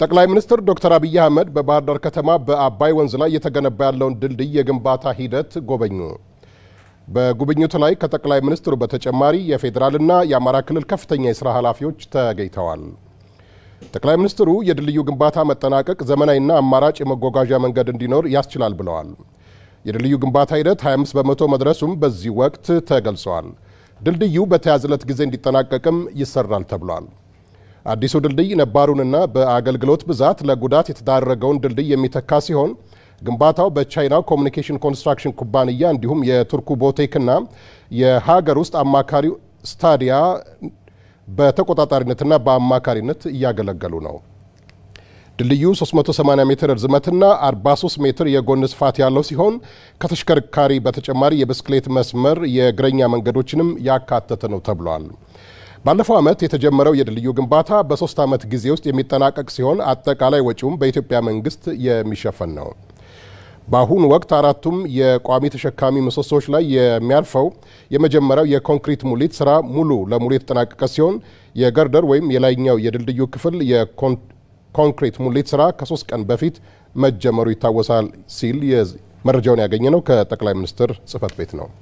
ጠቅላይ ሚኒስትር ዶክተር አብይ አህመድ በባህር ዳር ከተማ በአባይ ወንዝ ላይ እየተገነባ ያለውን ድልድይ የግንባታ ሂደት ጎበኙ። በጉብኝቱ ላይ ከጠቅላይ ሚኒስትሩ በተጨማሪ የፌዴራልና የአማራ ክልል ከፍተኛ የስራ ኃላፊዎች ተገኝተዋል። ጠቅላይ ሚኒስትሩ የድልድዩ ግንባታ መጠናቀቅ ዘመናዊና አማራጭ የመጓጓዣ መንገድ እንዲኖር ያስችላል ብለዋል። የድልድዩ ግንባታ ሂደት 25 በመቶ መድረሱም በዚህ ወቅት ተገልጸዋል። ድልድዩ በተያዘለት ጊዜ እንዲጠናቀቅም ይሰራል ተብሏል። አዲሱ ድልድይ ነባሩንና በአገልግሎት ብዛት ለጉዳት የተዳረገውን ድልድይ የሚተካ ሲሆን ግንባታው በቻይናው ኮሚኒኬሽን ኮንስትራክሽን ኩባንያ እንዲሁም የቱርኩ ቦቴክና የሀገር ውስጥ አማካሪው ስታዲያ በተቆጣጣሪነትና በአማካሪነት እያገለገሉ ነው። ድልድዩ 380 ሜትር ርዝመትና 43 ሜትር የጎን ስፋት ያለው ሲሆን ከተሽከርካሪ በተጨማሪ የብስክሌት መስመር፣ የእግረኛ መንገዶችንም ያካተተ ነው ተብሏል። ባለፈው ዓመት የተጀመረው የድልድዩ ግንባታ በሶስት ዓመት ጊዜ ውስጥ የሚጠናቀቅ ሲሆን አጠቃላይ ወጪውም በኢትዮጵያ መንግስት የሚሸፈን ነው። በአሁኑ ወቅት አራቱም የቋሚ ተሸካሚ ምሰሶዎች ላይ የሚያርፈው የመጀመሪያው የኮንክሪት ሙሊት ስራ ሙሉ ለሙሉ የተጠናቀቀ ሲሆን የገርደር ወይም የላይኛው የድልድዩ ክፍል የኮንክሪት ሙሊት ስራ ከሶስት ቀን በፊት መጀመሩ ይታወሳል ሲል መረጃውን ያገኘ ነው ከጠቅላይ ሚኒስትር ጽህፈት ቤት ነው።